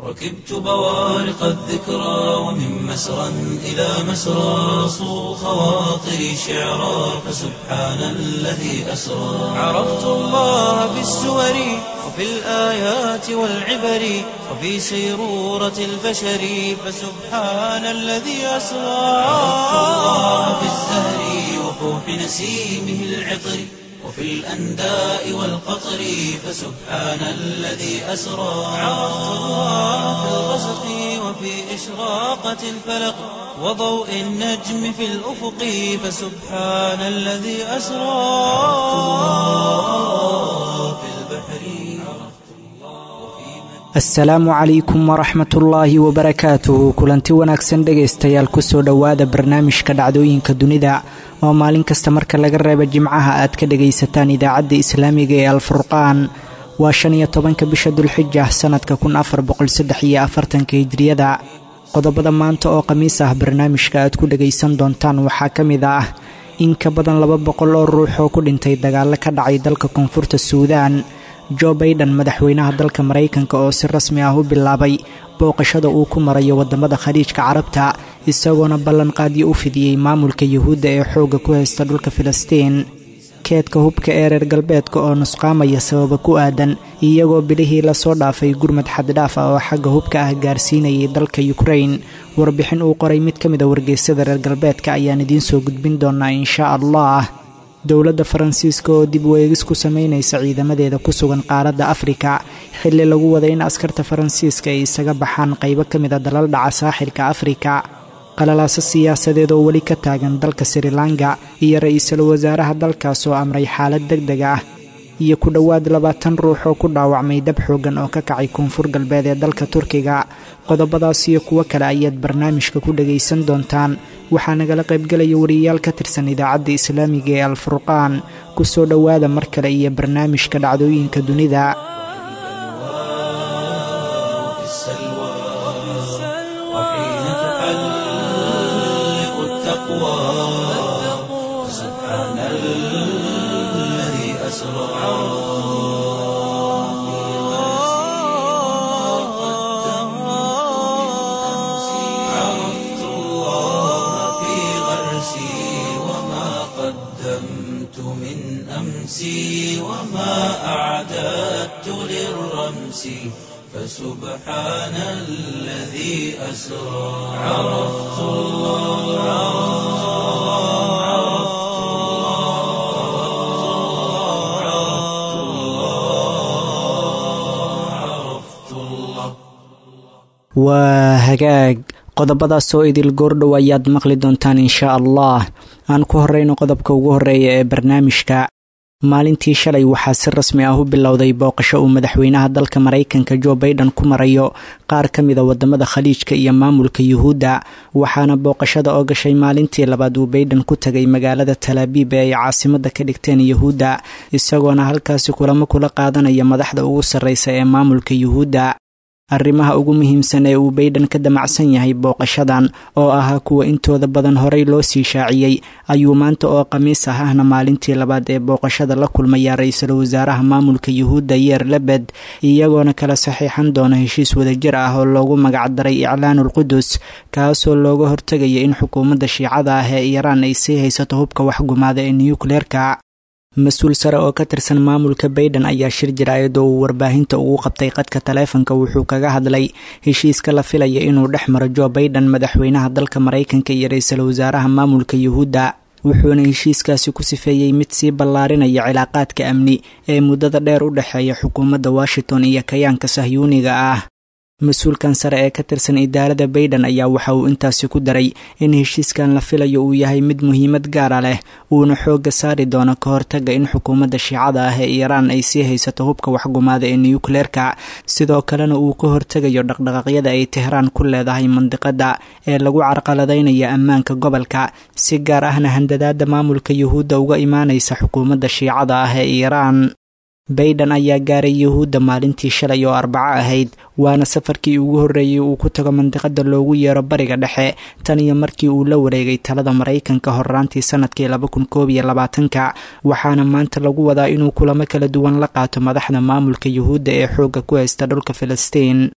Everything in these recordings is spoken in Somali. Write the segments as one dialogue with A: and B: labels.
A: ركبت بوارق الذكرى ومن مسرى إلى مسرى صو خواطري شعرا فسبحان الذي أسرى عرفت الله بالسور وفي الآيات والعبر وفي سيرورة البشر فسبحان الذي أسرى عرفت الله بالزهر وفوح نسيمه العطر وفي الأنداء والقطر فسبحان الذي أسرى عرفت الله في الغسق وفي إشراقة الفلق وضوء النجم في الأفق فسبحان الذي أسرى في البحر
B: asalaamu calaykum waraxmatullaahi wabarakaatuhu kulanti wanaagsan dhegaystayaal kusoo dhowaada barnaamijka dhacdooyinka dunida oo maalin kasta marka laga reebo jimcaha aad ka dhagaysataan idaacadda islaamiga ee alfurqaan waa shan iyo tobanka bisha dulxija sannadka kun afar boqolsaddex iyo afartanka hijriyada qodobada maanta oo khamiis ah barnaamijka aad ku dhagaysan doontaan waxaa ka mid ah in ka badan laba boqol oo ruux oo ku dhintay dagaallo ka dhacay dalka koonfurta suudaan jo baiden madaxweynaha dalka maraykanka oo si rasmi ah u bilaabay booqashada uu ku marayo waddamada khaliijka carabta isagoona ballanqaadyo u fidiyey maamulka yuhuudda ee xoogga ku haysta dhulka filistiin keedka hubka ee reer galbeedka oo nusqaamaya sababa ku aadan iyagoo bilihii lasoo dhaafay gurmad xaddidhaaf ah oo xagga hubka ah gaarsiinayay dalka yukrain warbixin uu qoray mid ka mid a wargeysyada reer galbeedka ayaan idiin soo gudbin doonaa inshaa allah dowladda faransiiska oo dib weegis ku samaynaysa ciidamadeeda ku sugan qaaradda afrika xilli lagu waday in askarta faransiiska ay isaga baxaan qaybo ka mid a dalal dhaca saaxilka afrika qalalaaso siyaasadeed oo weli ka taagan dalka srilanka iyo ra-iisul wasaaraha dalkaas oo amray xaalad deg deg ah iyo ku dhowaad labaatan ruux oo ku dhaawacmay dab xooggan oo ka kacay koonfur galbeed ee dalka turkiga qodobadaas iyo kuwo kale ayaad barnaamijka ku dhagaysan doontaan waxaa nagala qaybgelaya wariyayaal ka tirsan idaacadda islaamiga ee alfurqaan ku soo dhowaada mar kale iyo barnaamijka dhacdooyinka dunida
A: عرفت الله في غرسي وما قدمت من أمسي وما أعددت للرمس فسبحان الذي أسرى عرفت الله عرفت الله عرفت الله
B: waa hagaag qodobadaas oo idil goordhow ayaad maqli doontaan inshaa allah aan ku horreyno qodobka ugu horreeya ee barnaamijka maalintii shalay waxaa si rasmi ah u bilowday booqasho uu madaxweynaha dalka maraykanka jo baiden ku marayo qaar ka mida wadamada khaliijka iyo maamulka yuhuudda waxaana booqashada oo gashay maalintii labaad uu baiden ku tagay magaalada talaabiib ee ay caasimada ka dhigteen yuhuudda isagoona halkaasi kulamo kula qaadanaya madaxda ugu sarreysa ee maamulka yuhuudda arrimaha ugu muhiimsan ee uu baiden ka damacsan yahay booqashadan oo ahaa kuwa intooda badan horey loo sii shaaciyey ayuu maanta oo khamiis ah ahna maalintii labaad ee booqashada la kulmaya ra-iisul wasaaraha maamulka yuhuudda yeer lebed iyagoona kala saxiixan doona heshiis wadajir ah oo loogu magacdaray iclaanul qudus kaasoo looga hortegaya in xukuumadda shiicada ah ee iiraan ay sii haysato hubka waxgumaada ee nukleerka mas-uul sare oo ka tirsan maamulka baiden ayaa shir jiraayad oo uu warbaahinta ugu qabtay qadka taleefanka wuxuu kaga hadlay heshiiska la filaya inuu dhex maro jo baiden madaxweynaha dalka maraykanka iyo ra-iisul wasaaraha maamulka yuhuudda wuxuuna heshiiskaasi ku sifeeyey mid sii ballaarinaya cilaaqaadka amni ee muddada dheer u dhexeeya xukuumadda washington iyo kayaanka sahyuuniga ah mas-uulkan sare ee ka tirsan idaarada baiden ayaa waxa uu intaasi ku daray in heshiiskan la filayo uu yahay mid muhiimad gaara leh uuna xoogga saari doono ka hortaga in xukuumadda shiicada ah ee iiraan ay sii haysato hubka waxgumaada ee nukleerka sidoo kalena uu ka hortegayo dhaqdhaqaaqyada ay tehraan ku leedahay mandiqada ee lagu carqaladaynayo ammaanka gobolka si gaar ahna handadaada maamulka yuhuudda uga imaanaysa xukuumadda shiicada ah ee iiraan baiden ayaa gaaray yuhuudda maalintii shalay oo arbaco ahayd waana safarkii ugu horreeyey uu ku tago mandiqada loogu yeero bariga dhexe tan iyo markii uu la wareegay talada maraykanka horraantii sanadkii laba kun koob iyo labaatanka waxaana maanta lagu wadaa inuu kulamo kala duwan la qaato madaxda maamulka yuhuudda ee xoogga ku haysta dhulka filistiin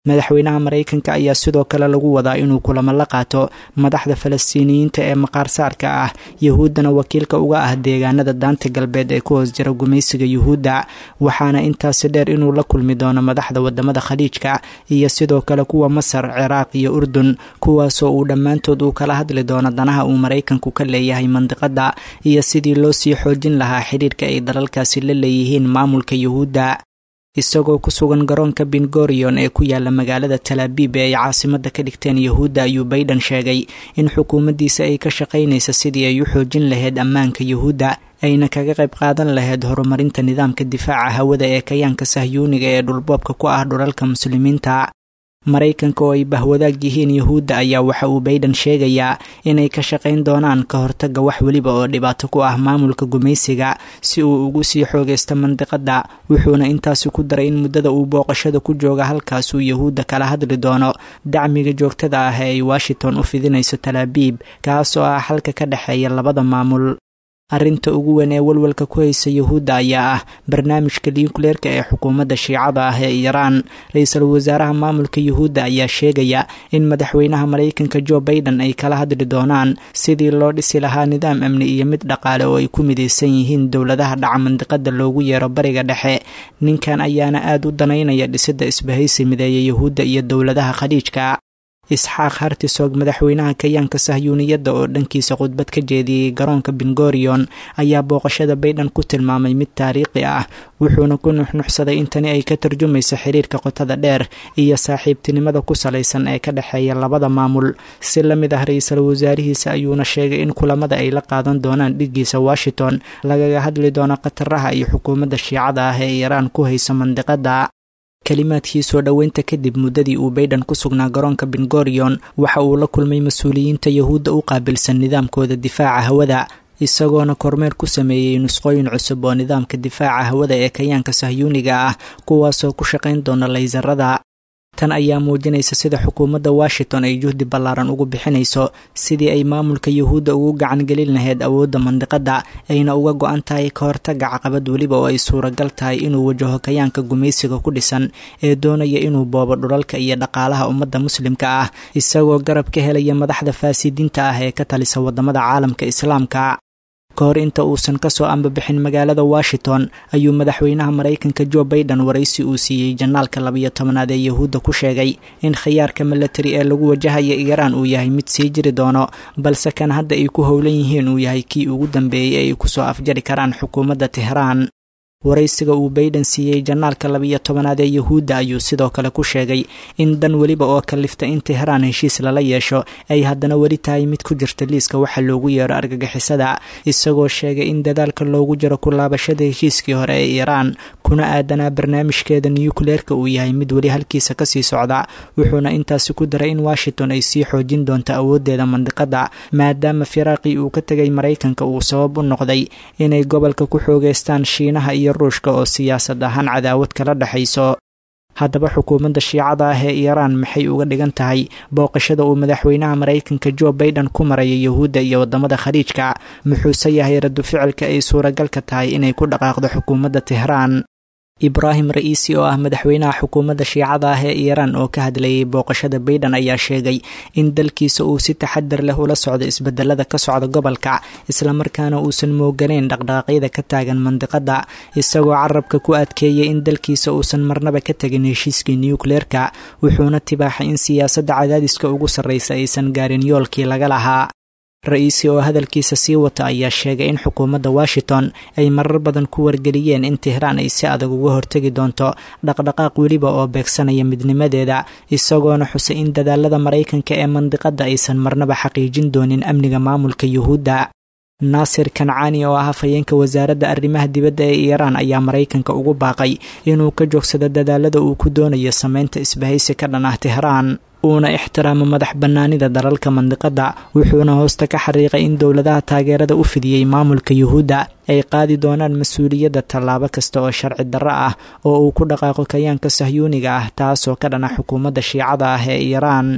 B: madaxweynaha maraykanka ayaa sidoo kale lagu wadaa inuu kulamo la qaato madaxda falastiiniyiinta ee maqaarsaarka ah yahuuddana wakiilka uga ah deegaanada daanta galbeed ee ku hoos jira gumaysiga yuhuudda waxaana intaasi dheer inuu la kulmi doono madaxda wadamada khaliijka iyo sidoo kale kuwa masar ciraaq iyo urdun kuwaasoo uu dhammaantood uu kala hadli doono danaha uu maraykanku ka leeyahay mandiqada iyo sidii loo sii xoojin lahaa xidhiirka ay dalalkaasi la leeyihiin maamulka yuhuudda isagoo ku sugan garoonka bingorion ee ku yaala magaalada talaabib ee ay caasimada ka dhigteen yuhuudda ayuu bayden sheegay in xukuumaddiisa ay ka shaqaynaysa sidii ay u xoojin lahayd ammaanka yuhuudda ayna kaga qayb qaadan lahayd horumarinta nidaamka difaaca hawada ee kayaanka sahyuuniga ee dhulboobka ku ah dhulalka muslimiinta maraykanka oo ay bahwadaag yihiin yuhuudda ayaa waxa uu bayden sheegayaa inay ka shaqayn doonaan ka hortaga wax weliba oo dhibaato ku ah maamulka gumaysiga si uu ugu sii xoogaysto mandiqada wuxuuna intaasi ku daray in muddada uu booqashada ku jooga halkaas uu yuhuudda kala hadli doono dacmiga joogtada ah ee ay washington u fidinayso talaabiib kaas oo ah xalka ka dhexeeya labada maamul arrinta ugu weyn ee walwalka ku haysa yuhuudda ayaa ah barnaamijka niyukleerka ee xukuumadda shiicada ah ee iiraan ra-iisul wasaaraha maamulka yuhuudda ayaa sheegaya in madaxweynaha maraykanka jo baiden ay kala hadli doonaan sidii loo dhisi lahaa nidaam amni iyo mid dhaqaale oo ay ku midaysan yihiin dowladaha dhaca mandiqada loogu yeero bariga dhexe ninkan ayaana aad u danaynaya dhisidda isbahaysi mideeya yuhuudda iyo dowladaha khaliijka isxaaq hartisoog madaxweynaha kayaanka sahyuuniyadda oo dhankiisa khudbad ka jeediyey garoonka bingorion ayaa booqashada baydhan ku tilmaamay mid taariikhi ah wuxuuna ku nuxnuxsaday in tani ay ka tarjumayso xiriirka qotada dheer iyo saaxiibtinimada ku salaysan ee ka dhexeeya labada maamul si la mid ah ra-iisul wasaarihiisa ayuuna sheegay in kulamada ay la qaadan doonaan dhiggiisa washington lagaga hadli doono khataraha iyo xukuumadda shiicada ah ee iiraan ku hayso mandiqada kalimaadkii soo dhoweynta kadib muddadii uu baydhan ku sugnaa garoonka bingorion waxa uu la kulmay mas-uuliyiinta yuhuudda u qaabilsan nidaamkooda difaaca hawada isagoona kormeer ku sameeyey nusqooyin cusub oo nidaamka difaaca hawada ee kayaanka sahyuuniga ah kuwaasoo ku shaqayn doona laysarada tan ayaa muujinaysa sida xukuumadda washington ay juhdi ballaaran ugu bixinayso sidii ay maamulka yuhuudda ugu gacan gelin lahayd awoodda mandiqada ayna uga go-an tahay ka hortaga caqabad weliba oo ay suuragal tahay inuu wajaho kayaanka gumaysiga ku dhisan ee doonaya inuu boobo dhulalka iyo dhaqaalaha ummadda muslimka ah isagoo garab ka helaya madaxda faasidiinta ah ee ka talisa wadamada caalamka islaamka ka hor inta uusan kasoo ambabixin magaalada washington ayuu madaxweynaha maraykanka jo baiden waraysi uu siiyey janaalka labayo tobanaad ee yuhuudda ku sheegay in khiyaarka milatari ee lagu wajahaya iiraan uu yahay mid sii jiri doono balse kan hadda ay ku howlan yihiin uu yahay kii ugu dambeeyey ay kusoo afjari karaan xukuumadda tehraan waraysiga uu baiden siiyey janaalka labiyo tobanaad ee yuhuudda ayuu sidoo kale ku sheegay in dan weliba oo kalifta in tehraan heshiis lala yeesho ay haddana weli tahay mid ku jirta liiska waxa loogu yeero argagixisada isagoo sheegay in dadaalka loogu jiro ku laabashada heshiiskii hore ee iiraan kuna aadanaa barnaamijkeeda niyukleerka uu yahay mid weli halkiisa kasii socda wuxuuna intaasi ku daray in washington ay sii xoojin doonto awooddeeda mandiqada maadaama firaaqii uu ka tegay maraykanka uu sabab u noqday inay gobolka ku xoogeystaan shiinaha iyo ruushka oo siyaasad ahaan cadaawad kala dhexayso haddaba xukuumadda shiicada ah ee iiraan maxay uga dhigan tahay booqashada uu madaxweynaha maraykanka jo baiden ku maraya yuhuudda iyo wadamada khaliijka muxuuse yahay radu ficilka ay suuragalka tahay inay ku dhaqaaqdo xukuumadda tehraan ibraahim ra-iisi oo ah madaxweynaha xukuumadda shiicada ah ee iiraan oo ka hadlayay booqashada baiden ayaa sheegay in dalkiisa uu si taxadar leh ula socdo isbedelada ka socda gobolka islamarkaana uusan mooganayn dhaqdhaqaaqyada ka taagan mandiqada isagoo carabka ku adkeeyay in dalkiisa uusan marnaba ka tegin heshiiskii niyukleerka wuxuuna tibaaxay in siyaasadda cadaadiska ugu sarreysa aysan gaarin yoolkii laga lahaa ra-iisi oo hadalkiisa sii wata ayaa sheegay in xukuumadda washington ay marar badan ku wargeliyeen in tehraan ay si adag uga hortegi doonto dhaqdhaqaaq weliba oo beegsanaya midnimadeeda isagoona xusay in dadaalada maraykanka ee mandiqada aysan marnaba xaqiijin doonin amniga maamulka yuhuudda naasir kancaani oo ah hafayeenka wasaaradda arrimaha dibadda ee iiraan ayaa maraykanka ugu baaqay inuu ka joogsado dadaalada uu ku doonayo sameynta isbahaysi ka dhan ah tehraan uuna ixtiraamo madax bannaanida dalalka mandiqada wuxuuna hoosta ka xariiqay in dowladaha taageerada u fidiyey maamulka yuhuudda ay qaadi doonaan mas-uuliyadda tallaabo kasta oo sharci darro ah oo uu ku dhaqaaqo kayaanka sahyuuniga ah taasoo ka dhana xukuumadda shiicada ah ee iiraan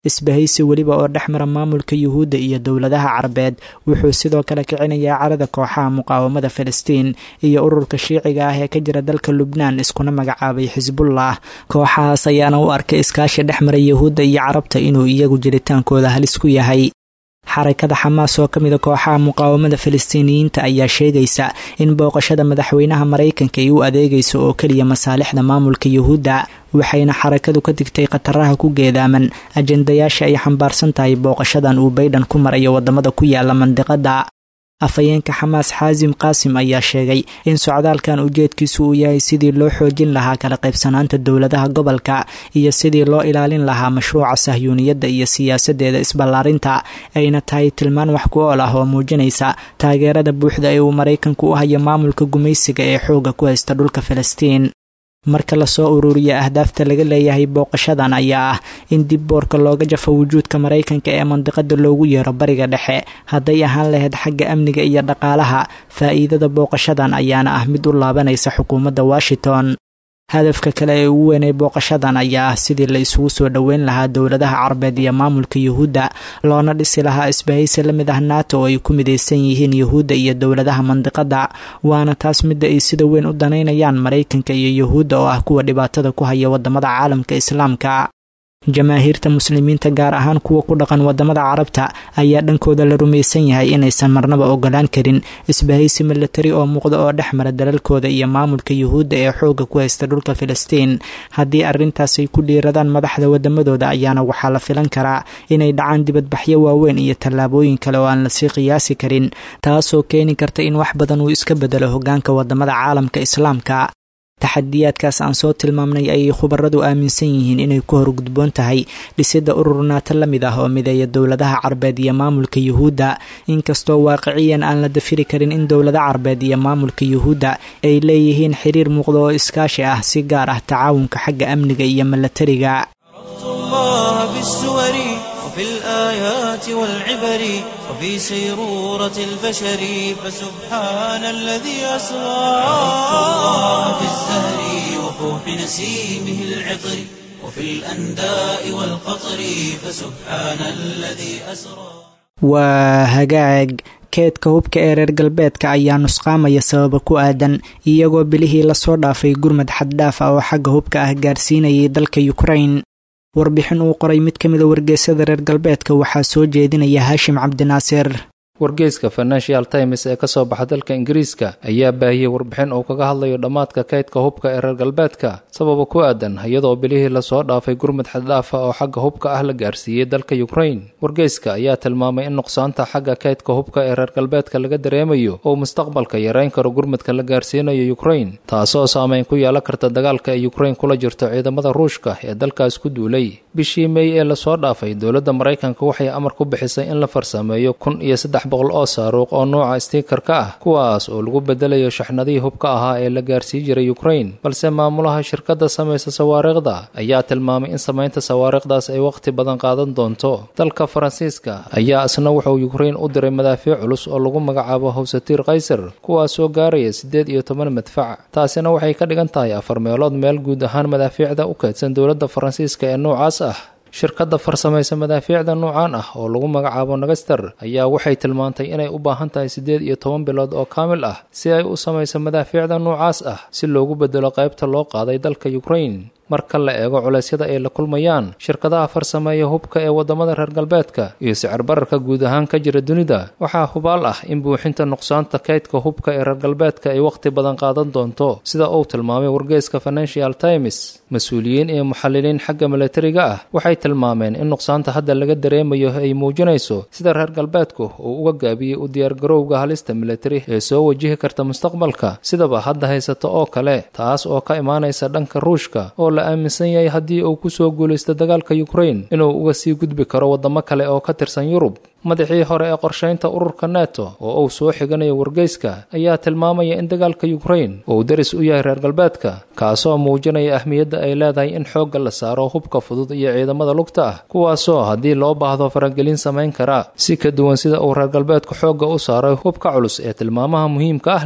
B: isbahaysi weliba oo dhex mara maamulka yuhuudda iyo dowladaha carabeed wuxuu sidoo kale kicinayaa carada kooxaha muqaawamada filistiin iyo ururka shiiciga ah ee ka jira dalka lubnaan iskuna magacaabay xisbullah kooxahaas ayaana u arkay iskaashi dhex mara yuhuudda iyo carabta inuu iyagu jiritaankooda halis ku yahay xarakada xamaas oo ka mida kooxaha muqaawamada filistiiniyiinta ayaa sheegaysa in booqashada madaxweynaha maraykanka ay u adeegayso oo keliya masaalixda maamulka yuhuudda waxayna xarakadu ka digtay khataraha ku geedaaman ajendayaasha ay xambaarsan tahay booqashadan uu baydhan ku marayo wadamada ku yaala mandiqada afhayeenka xamaas xaasim qaasim ayaa sheegay in socdaalkan ujeedkiisu uu yahay sidii loo xoojin lahaa kala qaybsanaanta dowladaha gobolka iyo sidii loo ilaalin lahaa mashruuca sahyuuniyadda iyo siyaasadeeda isballaarinta ayna tahay tilmaan wax ku ool ah oo muujinaysa taageerada buuxda ee uu maraykanku u hayo maamulka gumaysiga ee xoogga ku haysta dhulka filistiin marka lasoo ururiya ahdaafta laga leeyahay booqashadan ayaa ah in dib boorka looga jafo wujuudka maraykanka ee mandiqada loogu yeero bariga dhexe hadday ahaan lahayd xagga amniga iyo dhaqaalaha faa'iidada booqashadan ayaana ah mid u laabanaysa xukuumadda washington hadafka kale ee ugu weynay booqashadan ayaa ah sidii la isugu soo dhoweyn lahaa dowladaha carabeed iyo maamulka yuhuudda loona dhisi lahaa isbahaysi la mid ah nato oo ay ku midaysan yihiin yuhuudda iyo dowladaha mandiqada waana taas midda ay sida weyn u danaynayaan maraykanka iyo yuhuudda oo ah kuwa dhibaatada ku haya wadamada caalamka islaamka jamaahiirta muslimiinta gaar ahaan kuwa ku dhaqan wadamada carabta ayaa dhankooda la rumaysan yahay inaysan marnaba ogolaan karin isbahaysi milatari oo muuqda oo dhex mara dalalkooda iyo maamulka yuhuudda ee xoogga ku haysta dhulka filistiin haddii arrintaas ay ku dhiiradaan madaxda wadamadooda ayaana waxaa la filan karaa inay dhacaan dibadbaxyo waaweyn iyo tallaabooyin kale oo aan lasii qiyaasi karin taasoo keeni karta in wax badan uu iska bedelo hogaanka wadamada caalamka islaamka taxadiyaadkaas aan soo tilmaamnay ayay khubaradu aaminsan yihiin inay ku horgudboon tahay dhisidda urur naato la mid ah oo mideeya dowladaha carbeed iyo maamulka yuhuudda inkastoo waaqiciyan aan la dafiri karin in dowlada carbeed iyo maamulka yuhuudda ay leeyihiin xiriir muuqda oo iskaashi ah si gaar ah tacaawunka xagga amniga iyo milatariga
A: وفي الآيات والعبر وفي سيرورة البشر فسبحان الذي أسرى الله في الزهر وفوح نسيمه العطر وفي الأنداء والقطر فسبحان الذي أسرى
B: وهجاج keedka hubka ee reer galbeedka ayaa nusqaamaya sababa ku aadan iyagoo bilihii lasoo dhaafay gurmad xaddhaaf ah oo xagga hubka ah gaarsiinayay dalka yukrain warbixin uu qoray mid ka mida wargeysyada reer galbeedka waxaa soo jeedinaya haashim cabdinaasir
C: wargeyska financial times ee kasoo baxa dalka ingiriiska ayaa baahiyey warbixin uu kaga hadlayo dhammaadka kaydka hubka ee reer galbeedka sababa ku aadan iyadoo bilihii lasoo dhaafay gurmud xaddhaafa oo xagga hubka ah la gaarsiiyey dalka yukrain wargeyska ayaa tilmaamay in nuqsaanta xagga kaydka hubka ee reer galbeedka laga dareemayo uu mustaqbalka yareyn karo gurmudka la gaarsiinayo yukrain taasoo saameyn ku yeelan karta dagaalka ay yukrain kula jirto ciidamada ruushka ee dalkaas ku duulay bishii mey ee lasoo dhaafay dowladda maraykanka waxay amar ku bixisay in la farsameeyo kun iyo saddex boqol oo saaruuq oo nuuca stiikarka ah kuwaas oo lagu bedelayo shaxnadihii hubka ahaa ee la gaarsii jiray yukrain balse maamulaha shirkadda samaysa sawaariikhda ayaa tilmaamay in samaynta sawaariikhdaas ay wakhti badan qaadan doonto dalka faransiiska ayaa isna wuxuu yukrain u diray madaafiic culus oo lagu magacaabo hawsatiir kaysar kuwaas oo gaaraya siddeed iyo toban madfac taasina waxay ka dhigan tahay afar meelood meel guud ahaan madaafiicda u kaydsan dowladda faransiiska ee noocaas ah shirkadda farsamaysa madaafiicda nuucan ah oo lagu magacaabo nagaster ayaa waxay tilmaantay inay u baahan tahay siddeed iyo toban bilood oo kaamil ah si ay u samayso madaafiicda nuucaas ah si loogu bedelo qaybta loo qaaday dalka yukrain marka la eego culeysyada ay la kulmayaan shirkadaha farsameeya hubka ee waddamada reer galbeedka iyo sicir bararka guud ahaan ka jira dunida waxaa hubaal ah in buuxinta nuqsaanta kaydka hubka ee reer galbeedka ay wakhti badan qaadan doonto sida uu tilmaamay wargeyska financial times mas-uuliyiin iyo muxalliliin xagga milatariga ah waxay tilmaameen in nuqsaanta hadda laga dareemayo ay muujinayso sida reer galbeedku uu uga gaabiyey u diyaargarowga halista milatari ee soo wajihi karta mustaqbalka sidaba hadda haysato oo kale taas oo ka imaanaysa dhanka ruushka oo la aaminsan yahay haddii uu ku soo guulaysto dagaalka yukrain inuu uga sii gudbi karo waddamo kale oo ka tirsan yurub madaxii hore ee qorshaynta ururka neto oo uu soo xiganayo wargeyska ayaa tilmaamaya in dagaalka yukrain uu daris u yahay reer galbeedka kaasoo muujinaya ahmiyadda ay leedahay in xoogga la saaro hubka fudud iyo ciidamada lugta ah kuwaasoo haddii loo baahdo faragelin samayn kara si ka duwan sida uu reer galbeedku xoogga u saaray hubka culus ee tilmaamaha muhiimka ah leh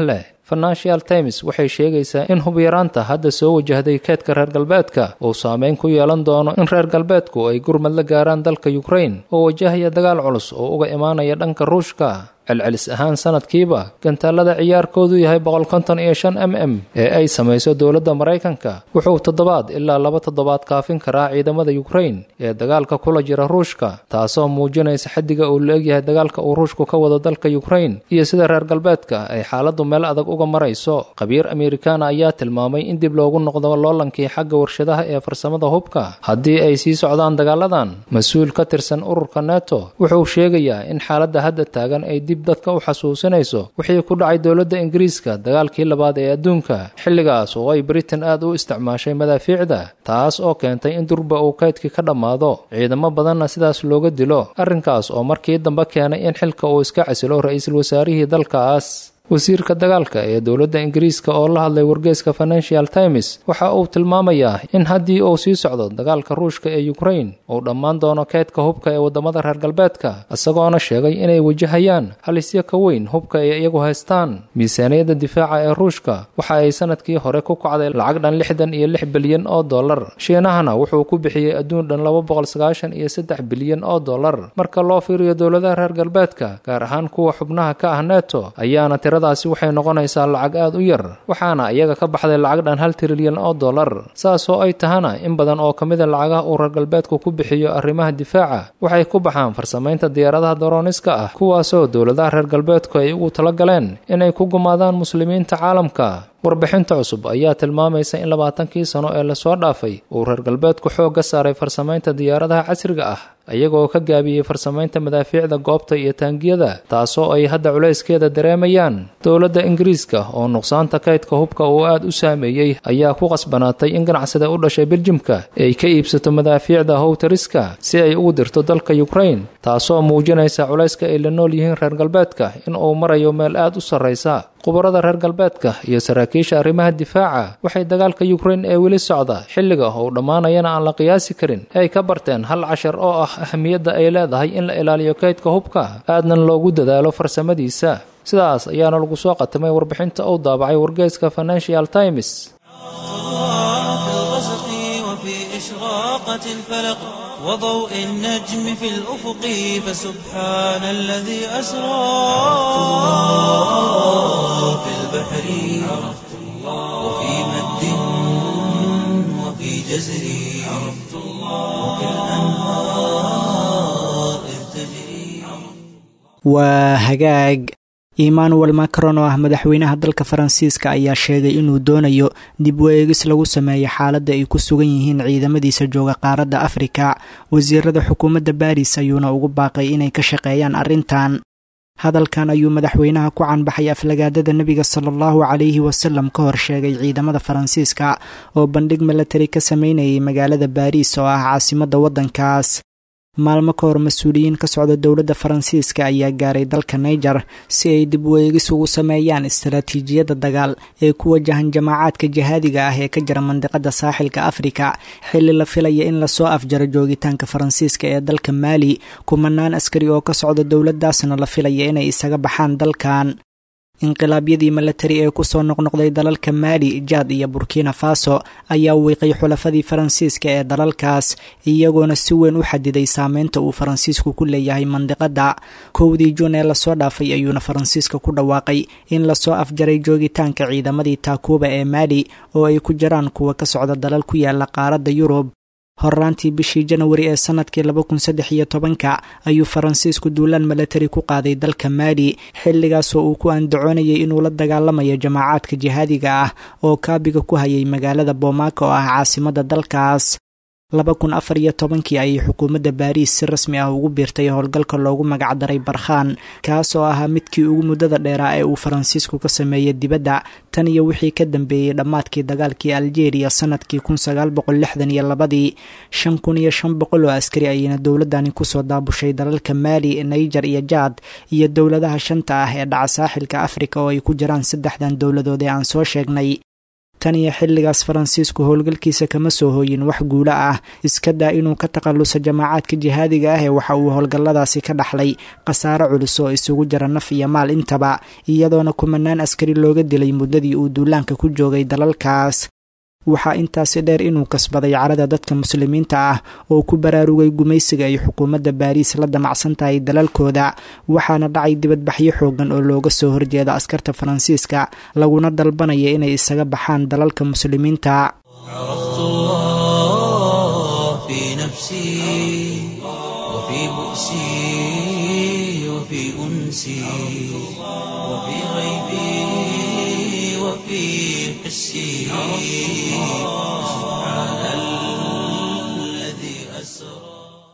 C: financial times waxay sheegaysaa in hubyaraanta hadda soo wajahday keedka reer galbeedka uu saameyn ku yeelan doono in reer galbeedku ay gurmad la gaaraan dalka yukrain oo wajahaya dagaal culus oo uga imaanaya dhanka ruushka celcelis ahaan sanadkiiba gantaalada ciyaarkoodu yahay boqol konton iyo shan m m ee ay samayso dowladda maraykanka wuxuu toddobaad ilaa laba toddobaad kaafin karaa ciidamada yukrain ee dagaalka kula jira ruushka taasoo muujinaysa xaddiga uu la egyahay dagaalka uu ruushku ka wado dalka yukrain iyo sida reer galbeedka ay xaaladdu meel adag uga marayso khabiir amerikaana ayaa tilmaamay in dib loogu noqdo loolankii xagga warshadaha ee farsamada hubka haddii ay sii socdaan dagaaladan mas-uul ka tirsan ururka neto wuxuu sheegayaa in xaaladda hadda taagan ay dadka u xasuusinayso wixii ku dhacay dowladda ingiriiska dagaalkii labaad ee adduunka xilligaas oo ay britain aad u isticmaashay madaafiicda taas oo keentay in durba uu kaydkii ka dhammaado ciidamo badanna sidaas looga dilo arrinkaas oo markii dambe keenay in xilka uu iska casilo ra-iisul wasaarihii dalkaas wasiirka dagaalka ee dowladda ingiriiska oo la hadlay wargeeska financial times waxa uu tilmaamayaa in haddii uu sii socdo dagaalka ruushka ee yukrain uu dhammaan doono keydka hubka ee waddamada reer galbeedka isagoona sheegay inay wajahayaan halisyo ka weyn hubka ay iyagu haystaan miisaaniyadda difaaca ee ruushka waxa ay sanadkii hore ku kacday lacag dhan lixdan iyo lix bilyan oo dollar shiinahana wuxuu ku bixiyey adduun dhan laba boqol sagaashan iyo saddex bilyan oo dollar marka loo fiiriyo dowladaha reer galbeedka gaar ahaan kuwa xubnaha ka ah neto ayaana daasi waxay noqonaysaa lacag aad u yar waxaana iyaga ka baxday lacag dhan hal trilyan oo dollar saasoo ay tahana in badan oo ka mida lacagaha uu reer galbeedku ku bixiyo arrimaha difaaca waxay ku baxaan farsamaynta diyaaradaha darooniska ah kuwaasoo dowladaha reer galbeedku ay ugu tala galeen inay ku gumaadaan muslimiinta caalamka warbixinta cusub ayaa tilmaamaysa in labaatankii sano ee lasoo dhaafay uu reer galbeedku xoogga saaray farsamaynta diyaaradaha casriga ah iyagoo ka gaabiyey farsamaynta madaafiicda goobta iyo taangiyada taasoo ay hadda culayskeeda dareemayaan dowladda ingiriiska oo nuqsaanta kaydka hubka uu aad u saameeyey ayaa ku qasbanaatay in ganacsada u dhashay beljimka ay ka iibsato madaafiicda howtariska si ay ugu dirto dalka yukrain taasoo muujinaysa culayska ay la nool yihiin reer galbeedka in uu marayo meel aad u sarraysa khubarada reer galbeedka iyo saraakiisha arrimaha difaaca waxay dagaalka yukrain ee weli socda xilliga uu dhammaanayana aan la qiyaasi karin ay ka barteen hal cashar oo ah ahamiyadda ay leedahay in la ilaaliyo kaydka hubka aadnan loogu dadaalo farsamadiisa sidaas ayaana lagu soo qatimay warbixinta uu daabacay wargeeska financial times
A: وضوء النجم في الأفق فسبحان الذي أسرى في البحر وفي مد وفي جزر وفي الأنهار إذ تجري
B: waa hagaag emmanuel macron oo ah madaxweynaha dalka faransiiska ayaa sheegay inuu doonayo dib u eegis lagu sameeyo xaaladda ay ku sugan yihiin ciidamadiisa jooga qaaradda afrika wasiirada xukuumadda baris ayuuna ugu baaqay inay ka shaqeeyaan arrintan hadalkan ayuu madaxweynaha ku canbaxay aflagaadada nebiga sala allahu calayhi wasalam ka hor sheegay ciidamada faransiiska oo bandhig milatari ka sameynayay magaalada baariis oo ah caasimadda waddankaas maalmo ka hor mas-uuliyiin ka socda dowladda faransiiska ayaa gaaray dalka niger si ay dib u eegis ugu sameeyaan istaraatiijiyadda dagaal ee ku wajahan jamaacaadka jihaadiga ah ee ka jira mandiqada saaxilka afrika xilli la filaya in lasoo afjaro joogitaanka faransiiska ee dalka maali kumanaan askari oo ka socda dowladdaasna la filaya inay isaga baxaan dalkan inqilaabyadii milatari ee kusoo noqnoqday dalalka maali jaad iyo burkina faso ayaa wiiqay xulafadii faransiiska ee dalalkaas iyagoona si weyn u xadiday saameynta uu faransiisku ku leeyahay mandiqada kowdii juun ee lasoo dhaafay ayuuna faransiiska ku dhawaaqay in lasoo afjaray joogitaanka ciidamadii taakuuba ee maali oo ay ku jiraan kuwa ka socda dalal ku yaala qaaradda yurub horraantii bishii janawari ee sanadkii laba kun saddex iyo tobanka ayuu faransiisku duulaan milatari ku qaaday dalka maali xilligaasoo uu ku andacoonayay inuu la dagaalamayo jamaacaadka jihaadiga ah oo kaabiga ku hayay magaalada bomaaka oo ah caasimadda dalkaas laba kun afar iyo tobankii ayay xukuumadda baariis si rasmi ah ugu biirtay howlgalka loogu magacdaray barkhaan kaas oo ahaa midkii ugu muddada dheeraa ee uu faransiisku ka sameeyey dibadda tan iyo wixii ka dambeeyey dhammaadkii dagaalkii aljeeriya sanadkii kun sagaal boqol lixdan iyo labadii shan kun iyo shan boqol oo askari ayayna dowladani kusoo daabushay dalalka maali naiger iyo jaad iyo dowladaha shanta ah ee dhaca saaxilka afrika oo ay ku jiraan saddexdan dowladood ee aan soo sheegnay tan iyo xilligaas faransiisku howlgalkiisa kama soo hooyin wax guulo ah iska daa inuu ka takhalluso jamaacaadka jihaadiga ah ee waxa uu howlgalladaasi ka dhaxlay khasaaro culus oo isugu jira naf iyo maal intaba iyadoona kumanaan askari looga dilay muddadii uu duulaanka ku joogay dalalkaas waxaa intaasi dheer inuu kasbaday carada dadka muslimiinta ah oo ku baraarugay gumaysiga ay xukuumadda baariis la damacsan tahay dalalkooda waxaana dhacay dibadbaxyo xoogan oo looga soo horjeeda askarta faransiiska laguna dalbanaya inay isaga baxaan dalalka muslimiinta
A: عرفت الله في نفسي وفي بؤسي وفي أنسي وفي غيبي وفي حسي سبحان الذي أسرى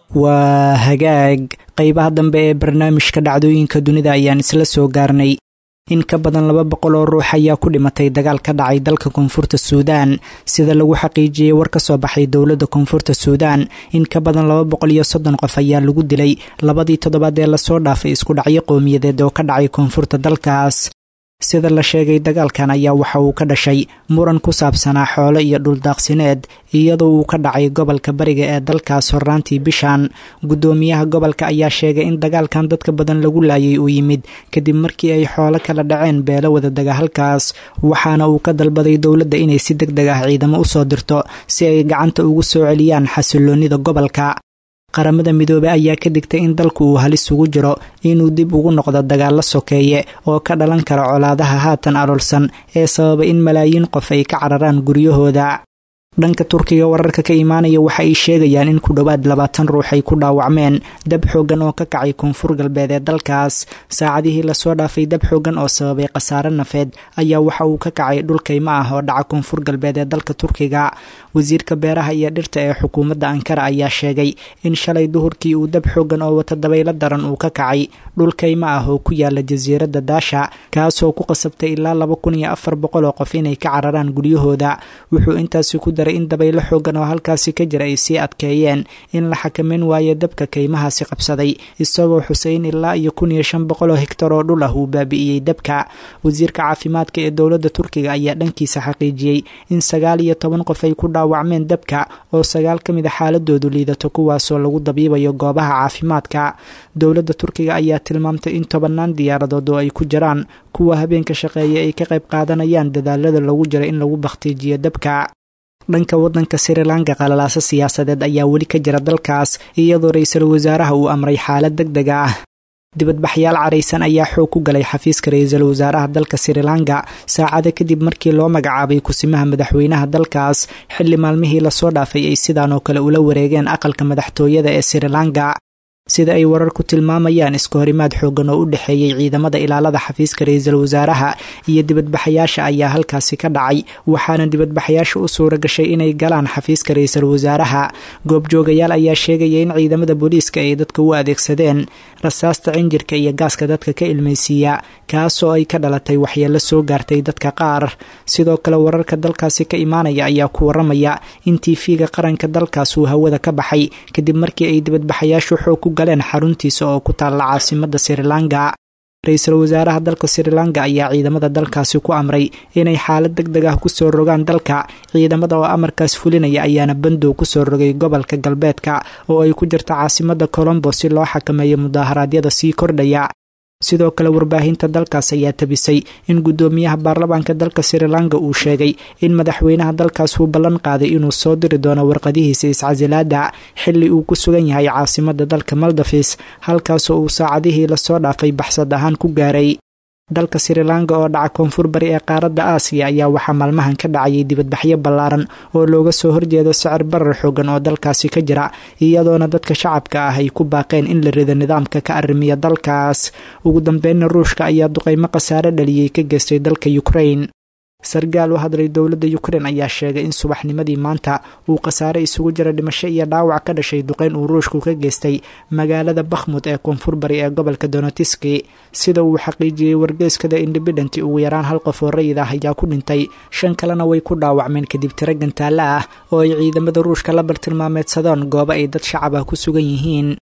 B: waa hagaag qeybaha dambe ee barnaamijka dhacdooyinka dunida ayaan isla soo gaarnay in ka badan laba boqol oo ruux ayaa ku dhimatay dagaal ka dhacay dalka koonfurta suudaan sida lagu xaqiijiyey war ka soo baxay dowladda koonfurta suudaan in ka badan laba boqol iyo soddon qof ayaa lagu dilay labadii toddobaad ee lasoo dhaafay isku dhacyo qowmiyadeed oo ka dhacay koonfurta dalkaas sida la sheegay dagaalkan ayaa waxa uu ka dhashay muran ku saabsanaa xoolo iyo dhuldaaqsineed iyadoo uu ka dhacay gobolka bariga ee dalkaas horraantii bishan guddoomiyaha gobolka ayaa sheegay in dagaalkan dadka badan lagu laayay uu yimid kadib markii ay xoolo kala dhaceen beelo wadadaga halkaas waxaana uu ka dalbaday dowladda inay si deg deg ah ciidamo u soo dirto si ay gacanta ugu soo celiyaan xasiloonnida gobolka qaramada midoobey ayaa ka digtay in dalku uu halis ugu jiro inuu dib ugu noqdo dagaallo sokeeye oo ka dhalan kara colaadaha haatan aloolsan ee sababa in malaayiin qof ay ka cararaan guryahooda dhanka turkiga wararka ka imaanaya waxa ay sheegayaan in ku dhowaad labaatan ruux ay ku dhaawacmeen dab xoogan oo ka kacay koonfur galbeed ee dalkaas saacadihii lasoo dhaafay dab xoogan oo sababay khasaare nafeed ayaa waxa uu ka kacay dhulkayma ah oo dhaca koonfur galbeed ee dalka turkiga wasiirka beeraha iyo dhirta ee xukuumadda ankara ayaa sheegay in shalay duhurkii uu dab xoogan oo wata dabaylo daran uu ka kacay dhulkayma ah oo ku yaala jasiiradda daasha kaasoo ku qasabtay ilaa laba kun iyo afar boqol oo qof inay ka cararaan guryahooda wuxuu intaasi ku daray in dabaylo xoogan oo halkaasi ka jira ay sii adkeeyeen in la xakameyn waayo dabka kaymahaasi qabsaday isagoo xuseyn ilaa iyo kun iyo shan boqol oo hegtar oo dhul ah uu baabi'iyey dabka wasiirka caafimaadka ee dowladda turkiga ayaa dhankiisa xaqiijiyey in sagaal iyo toban qof ay ku dhaawacmeen dabka oo sagaal ka mid a xaaladoodu liidato kuwaasoo lagu dabiibayo goobaha caafimaadka dowladda turkiga ayaa tilmaamtay in tobanaan diyaaradood oo ay ku jiraan kuwa habeenka shaqeeya ay ka qayb qaadanayaan dadaalada lagu jira in lagu bakhtiijiyo dabka dhanka waddanka sri lanka qalalaaso siyaasadeed ayaa weli ka jira dalkaas iyadoo ra-iisul wasaaraha uu amray xaalad deg deg ah dibadbaxyaal caraysan ayaa xoog ku galay xafiiska ra-iisul wasaaraha dalka sri lanka saacado kadib markii loo magacaabay kusimaha madaxweynaha dalkaas xilli maalmihii lasoo dhaafay ay sidaan oo kale ula wareegeen aqalka madaxtooyada ee sri lanka sida ay wararku tilmaamayaan iska horimaad xoogan oo u dhexeeyey ciidamada ilaalada xafiiska ra-iisul wasaaraha iyo dibadbaxayaasha ayaa halkaasi ka dhacay waxaana dibadbaxayaasha u suura gashay inay galaan xafiiska ra-iisul wasaaraha goobjoogayaal ayaa sheegaya in ciidamada booliiska ay dadka u adeegsadeen rasaasta cinjirka iyo gaaska dadka ka ilmaysiiya kaasoo ay ka dhalatay waxyeelo soo gaartay dadka qaar sidoo kale wararka dalkaasi ka imaanaya ayaa ku waramaya in tiifiga qaranka dalkaas uu hawada ka baxay kadib markii ay dibadbaxayaashu xoog ku galeen xaruntiisa oo ku taalla caasimada sri lanka ra-iisul wasaaraha dalka sri lanka ayaa ciidamada dalkaasi ku amray inay xaalad deg deg ah kusoo rogaan dalka ciidamada oo amarkaas fulinaya ayaana bandow kusoo rogay gobolka galbeedka oo ay ku jirta caasimada colombo si loo xakameeyo mudaharaadyada sii kordhaya sidoo kale warbaahinta dalkaas ayaa tabisay in guddoomiyaha baarlamaanka dalka sri lanka uu sheegay in madaxweynaha dalkaas uu ballan qaaday inuu soo diri doono warqadihiisa iscasilaada xilli uu ku sugan yahay caasimada dalka maldafis halkaasoo uu saacadihii lasoo dhaafay baxsad ahaan ku gaaray dalka sri lanka oo dhaca koonfur bari ee qaaradda aasiya ayaa waxaa maalmahan ka dhacayay dibadbaxyo ballaaran oo looga soo horjeedo sicir barar xoogan oo dalkaasi ka jira iyadoona dadka shacabka ah ay ku baaqeen in la rido nidaamka ka arrimiya dalkaas ugu dambeynna ruushka ayaa duqeymo khasaare dhaliyey ka geystay dalka ukrain sargaal u hadlay dowladda ukrein ayaa sheegay in subaxnimadii maanta uu khasaare isugu jira dhimasho iyo dhaawac ka dhashay duqeyn uu ruushku ka geystay magaalada bakhmud ee koonfur bari ee gobolka donetiski sida uu xaqiijiyey wargeyskada independent ugu yaraan hal qof oo rayid ah ayaa ku dhintay shan kalena way ku dhaawacmeen kadib tiro gantaalla ah oo ay ciidamada ruushka la bartilmaameedsadaan goobo ay dad shacab ah ku sugan yihiin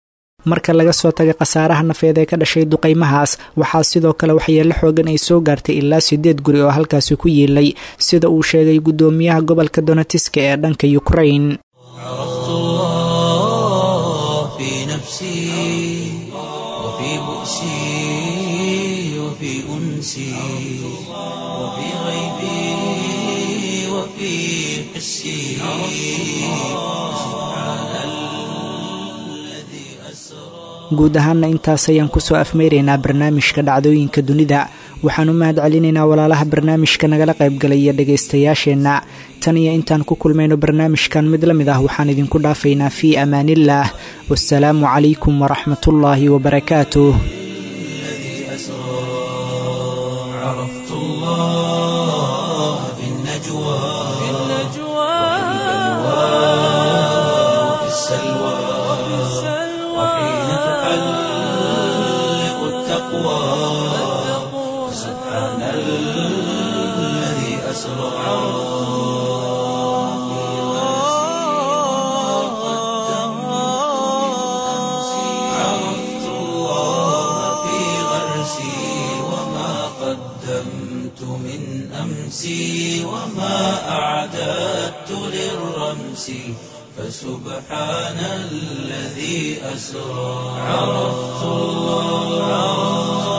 B: marka laga soo tagay khasaaraha nafeed ee ka dhashay duqaymahaas waxaa sidoo kale waxyeelo xoogan ay soo gaartay ilaa sideed guri oo halkaasi ku yiilay sida uu sheegay guddoomiyaha gobolka donetiska ee dhanka ukrain
A: عرفت الله في نفسي وفي بؤسي وفي أنسي وفي غيبي وفي حسي سبحان الذي أسرى
B: guud ahaana intaas ayaan kusoo afmeyraynaa barnaamijka dhacdooyinka dunida waxaan u mahad celinaynaa walaalaha barnaamijka nagala qaybgalaya dhegaystayaasheenna tan iyo intaan ku kulmayno barnaamijkan mid la mid ah waxaan idinku dhaafaynaa fii amaaniillaah wasalaamu calaykum waraxmatullaahi wabarakaatuh
A: الذي أسرى عرفت الله في النجوى في وفي السلوى وحين تحلق التقوى سبحان الذي أسرى عرفت الله في غرسي وما قدمت من أمسي وما أعددت للرمس فسبحان الذي أسرى عرفت الله